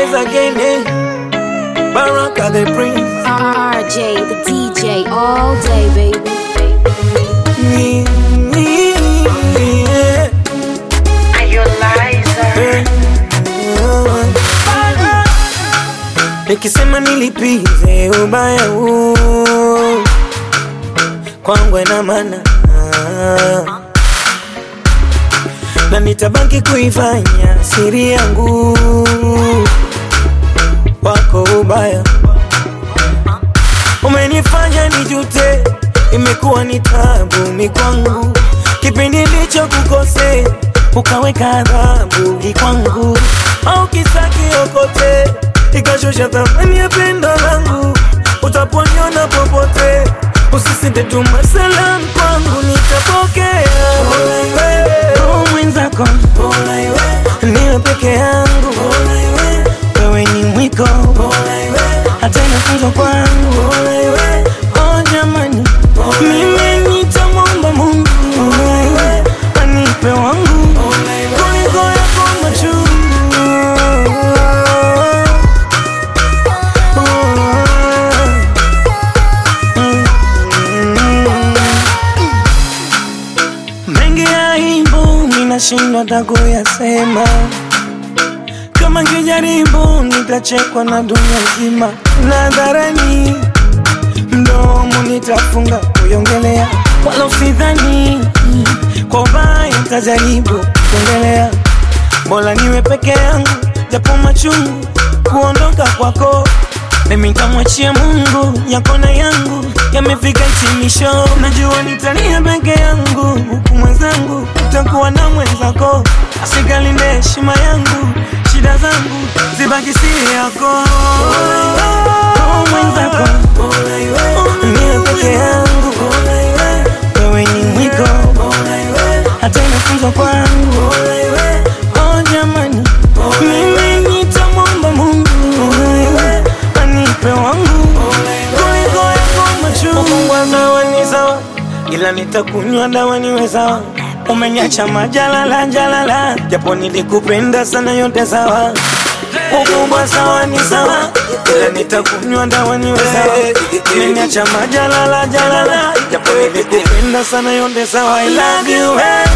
Rise again, eh? Baraka the prince. RJ, the DJ, all day, baby. Me, me, yeah. Eh. Nikisema nilipize ubaya huu kwangu ina maana na nitabaki kuifanya siri yangu wako ubaya umenifanya nijute, imekuwa ni tabu mikwangu, kipindi ndicho kukose ukaweka adhabu kwangu, au kisa kiokote ikashusha thamani ya pendo langu, utaponiona popote usisite tuma salamu kwangu, nitapokea Roho mwenzako niwe peke yangu, wewe ni mwiko hata inafunzwa kwangu oh jamani mimi nitamwomba mungu anipe wangu kuliko yako machungu mengi ya aibu ninashindwa hata kuyasema kama ngijaribu nitachekwa na dunia nzima nadharani mdomo nitafunga kuiongelea wala usidhani kwa ubaya nitajaribu kuongelea bora niwe peke yangu japo machungu kuondoka kwako mimi nitamwachia mungu yako na yangu yamefika hitimisho najua nitalia peke yangu huku mwenzangu utakuwa na mwenzako asikalinde heshima yangu shida zangu zibaki siri yako Oh, mwenzako niwe peke yangu wewe ni mwiko hata inafunzwa kwangu oh jamani mimi nitamwomba mungu anipe wangu kuliko yako machungu sawa ni sawa ila nitakunywa dawa niwe sawa umenyacha majalala jalala japo nilikupenda sana yote sawa ukubwa sawa ni sawa ila nitakunywa dawa niwe sawa umenyacha majalala jalala japo nilikupenda sana yote sawa I love you hey.